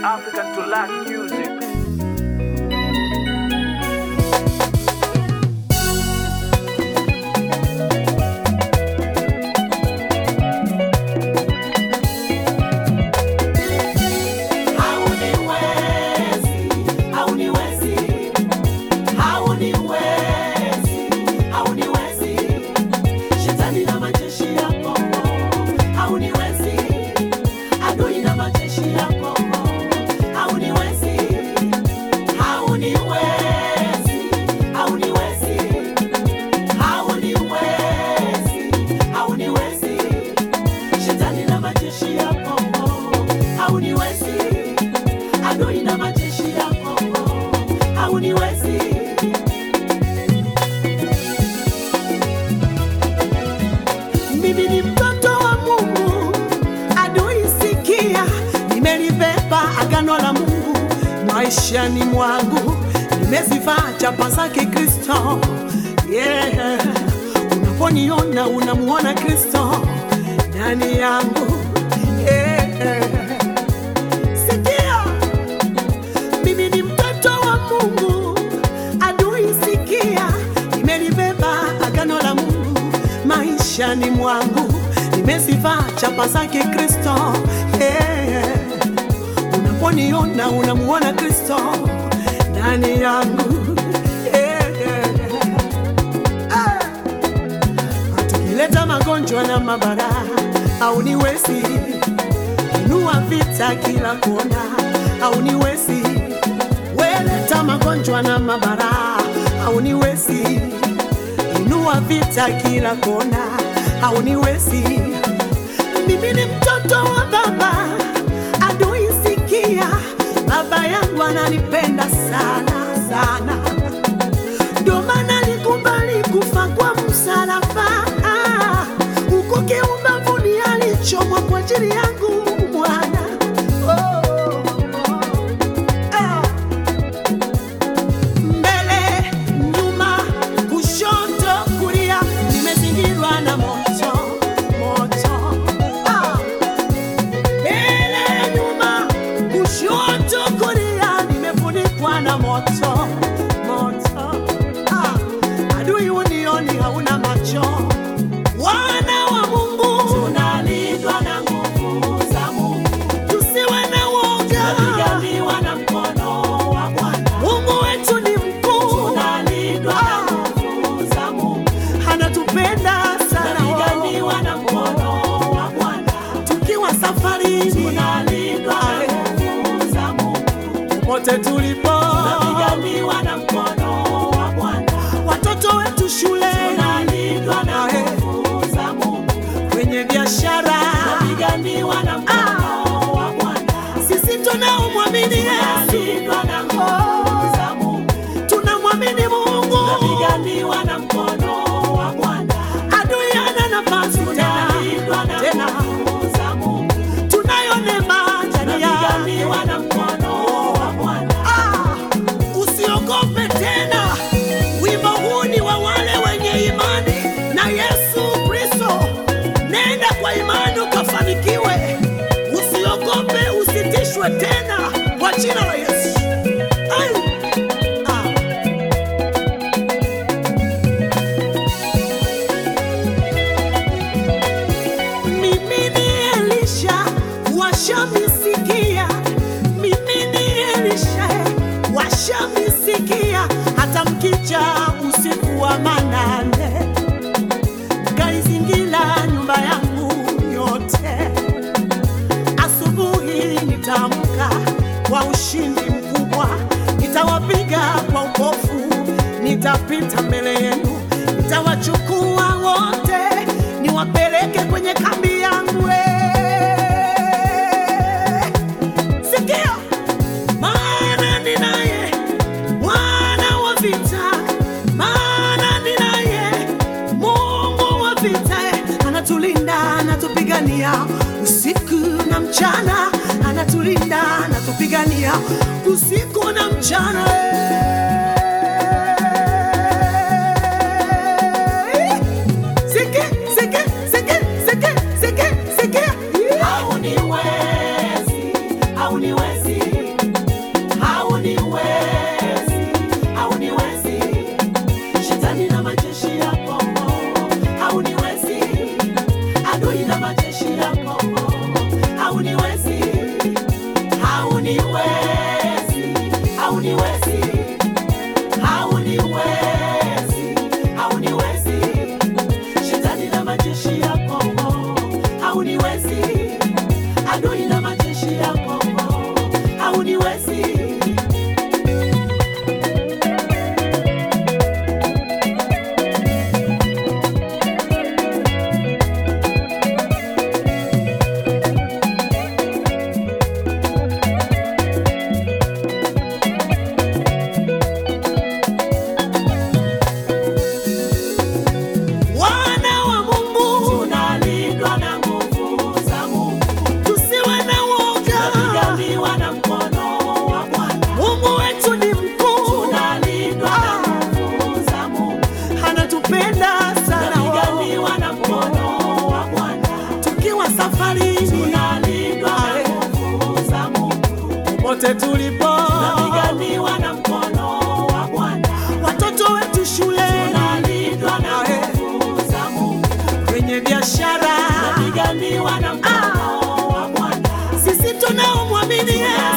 African to lack music. Mimi ni mtoto wa Mungu, adui sikia, nimelibeba agano la Mungu maishani mwangu, nimezivaa chapa zake Kristo. Yeah. Unaponiona unamuona Kristo ndani yangu. Yeah. Sikia, mimi ni mtoto wa Mungu, adui sikia, nimelibeba agano la Mungu maishani mwangu, nimezivaa chapa zake Kristo. Yeah. Unaponiona unamuona Kristo ndani yangu. Yeah. Ah. Tukileta magonjwa na mabara au niwezi inua vita kila kona au niwezi weleta magonjwa na mabara au niwezi inua vita kila kona au niwezi mimi ni mtoto wa baba adui sikia baba yangu ananipenda sana sana ndio maana alikubali kufa kwa msalaba Ah, huko kiumbavuni alichomwa kwa ajili yangu mwana oh, ah. mbele nyuma kushoto kulia nimezingirwa na moto moto ah. mbele nyuma kushoto kulia nimefunikwa na moto moto ah. adui unioni hauna macho wana wa mungu tunalindwa na nguvu za mungu tusiwe na woga tunapiganiwa na mkono wa bwana mungu wetu ni mkuu tunalindwa na nguvu za mungu anatupenda sana tunapiganiwa na mkono wa bwana tukiwa safari tunalindwa na nguvu za mungu popote tulipo tunapiganiwa na mkono wa bwana watoto wetu shule tunalindwa na nguvu za mungu kwenye biashara tunapiganiwa na mkono wa bwana sisi tunaomwamini Yesu na nguvu za Mungu tunamwamini Mungu tunapiganiwa na mkono wa Bwana adui hana nafasi tena tena za Mungu tunayo neema ndani ya na mkono wa Bwana ah, usiogope tena wimbo huu ni wa wale wenye imani na Yesu Kristo nenda kwa imani ukafanikiwe usiogope usitishwe tena kwa jina la Yesu Ai! Ah. Mimi ni Elisha washamisikia, mimi ni Elisha washamisikia, hata mkija usiku wa manane kaizingira nyumba yangu yote. Asubuhi nitaamka kwa ushindi mkubwa, nitawapiga kwa upofu, nitapita mbele yenu, nitawachukua wote, niwapeleke kwenye kambi yangu. eh. Sikia, maana ninaye Bwana wa vita, maana ninaye Mungu wa vita, anatulinda, anatupigania usiku na mchana, anatulinda, anatupigania usiku na mchana. Siki, siki, siki, siki, siki, siki. hauniwezi hauniwezi popote tulipo, tunapiganiwa na mkono wa Bwana, watoto wetu shule, tunalindwa na nguvu za Mungu, kwenye biashara, tunapiganiwa na mkono wa Bwana, sisi tunaomwamini yeye